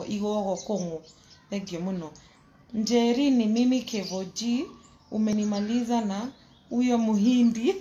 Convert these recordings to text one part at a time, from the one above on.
igogo kung'u thengio muno njeri ni mimi kevoji umenimaliza na huyo muhindi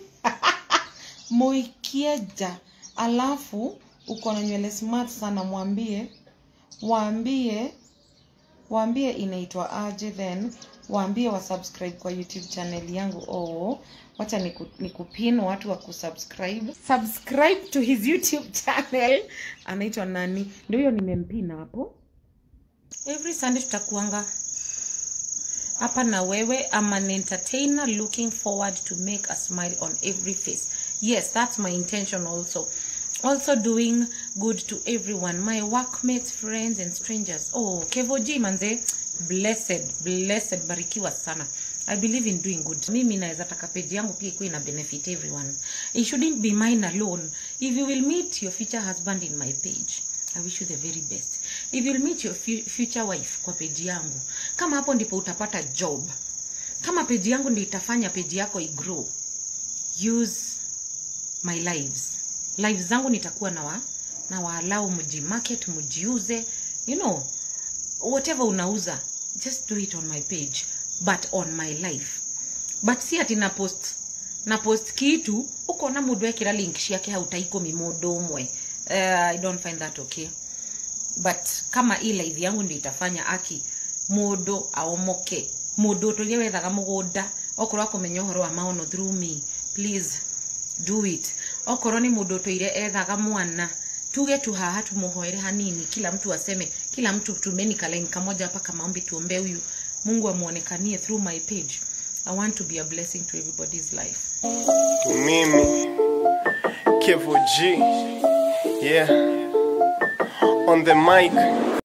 muikieja alafu uko na nywele smart sana mwambie waambie waambie inaitwa aje then waambie wasubscribe kwa youtube channel yangu oh wacha niku- nikupin watu wa kusubscribe subscribe to his youtube channel anaitwa nani ndio hiyo nimempina hapo every sunday tutakuanga hapa na wewe I'm an entertainer looking forward to make a smile on every face yes that's my intention also also doing good to everyone my workmates friends and strangers oh kevoji manze blessed blessed barikiwa sana i believe in doing good mimi naweza taka page yangu pia ikuwa ina benefit everyone it shouldn't be mine alone if you will meet your future husband in my page I wish you the very best. If you'll meet your fu- future wife kwa peji yangu, kama hapo ndipo utapata job, kama peji yangu ndio itafanya peji yako igrow, use my lives. Lives zangu nitakuwa na wa, na waalau mjimarket, mjiuze, you know, whatever unauza, just do it on my page, but on my life. But si ati na post na post kitu uko na mundu ekira link ciake hau ta ikumi mundu umwe uh, i don't find that okay but kama i live yangu ndio itafanya aki mundu aomoke mundu turia wethaga mugunda okorwo akumenya uhoro wa maono through me please do it okorwo ni mundu tuire ethaga mwana tuge tu haha tumuhoere hanini kila mtu aseme kila mtu tumeni kalaini kamoja hapa kama ombi tuombe huyu mungu amuonekanie through my page i want to be a blessing to everybody's life Mimi, Kevo G, yeah, on the mic.